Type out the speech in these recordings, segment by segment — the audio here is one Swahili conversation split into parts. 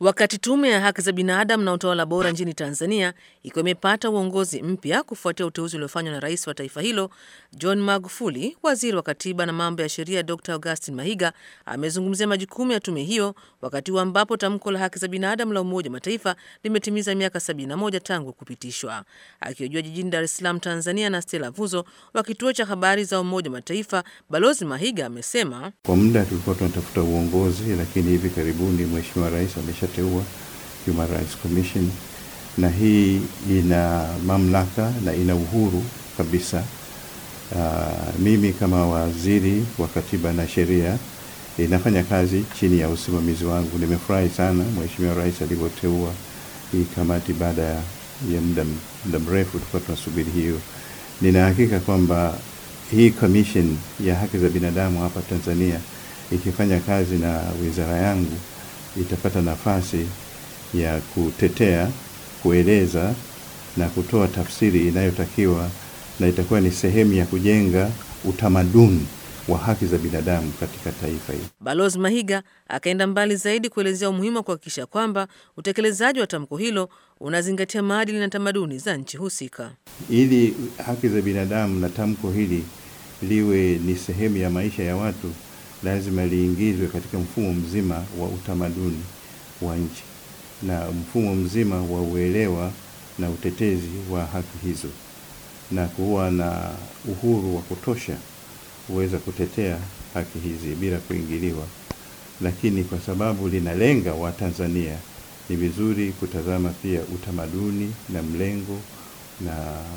Wakati tume ya haki za binadamu na utawala bora nchini Tanzania ikiwa imepata uongozi mpya kufuatia uteuzi uliofanywa na rais wa taifa hilo John Magufuli, waziri wa katiba na mambo ya sheria Dr Augustin Mahiga amezungumzia majukumu ya tume hiyo wakati huu ambapo tamko la haki za binadamu la Umoja wa Mataifa limetimiza miaka 71 tangu kupitishwa. Akihojiwa jijini Dar es Salaam, Tanzania na Stella Vuzo wa kituo cha habari za Umoja wa Mataifa, Balozi Mahiga amesema kwa muda tulikuwa tunatafuta uongozi, lakini hivi karibuni Mheshimiwa Rais ameshateua Human Rights Commission, na hii ina mamlaka na ina uhuru kabisa. Uh, mimi kama waziri wa katiba na sheria inafanya kazi chini ya usimamizi wangu. Nimefurahi sana Mheshimiwa Rais alivyoteua hii kamati baada ya muda muda mrefu tulikuwa tunasubiri hiyo. Nina hakika kwamba hii commission ya haki za binadamu hapa Tanzania ikifanya kazi na wizara yangu itapata nafasi ya kutetea, kueleza na kutoa tafsiri inayotakiwa na itakuwa ni sehemu ya kujenga utamaduni wa haki za binadamu katika taifa hili. Balozi Mahiga akaenda mbali zaidi kuelezea umuhimu wa kuhakikisha kwamba utekelezaji wa tamko hilo unazingatia maadili na tamaduni za nchi husika. Ili haki za binadamu na tamko hili liwe ni sehemu ya maisha ya watu, lazima liingizwe katika mfumo mzima wa utamaduni wa nchi na mfumo mzima wa uelewa na utetezi wa haki hizo, na kuwa na uhuru wa kutosha kuweza kutetea haki hizi bila kuingiliwa. Lakini kwa sababu linalenga Watanzania, ni vizuri kutazama pia utamaduni na mlengo na,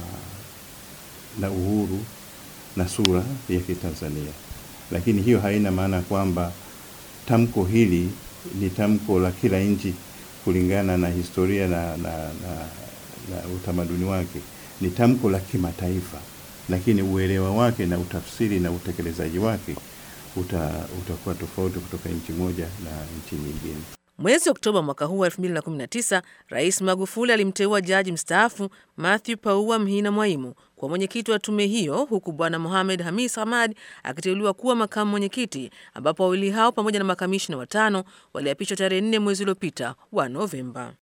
na uhuru na sura ya Kitanzania. Lakini hiyo haina maana kwamba tamko hili ni tamko la kila nchi kulingana na historia na, na, na, na utamaduni wake. Ni tamko la kimataifa, lakini uelewa wake na utafsiri na utekelezaji wake uta, utakuwa tofauti kutoka nchi moja na nchi nyingine. Mwezi Oktoba mwaka huu 2019 Rais Magufuli alimteua jaji mstaafu Matthew Paua Mhina Mwaimu kuwa mwenyekiti wa tume hiyo, huku Bwana Mohamed Hamis Hamad akiteuliwa kuwa makamu mwenyekiti, ambapo wawili hao pamoja na makamishina watano waliapishwa tarehe 4 mwezi uliopita wa Novemba.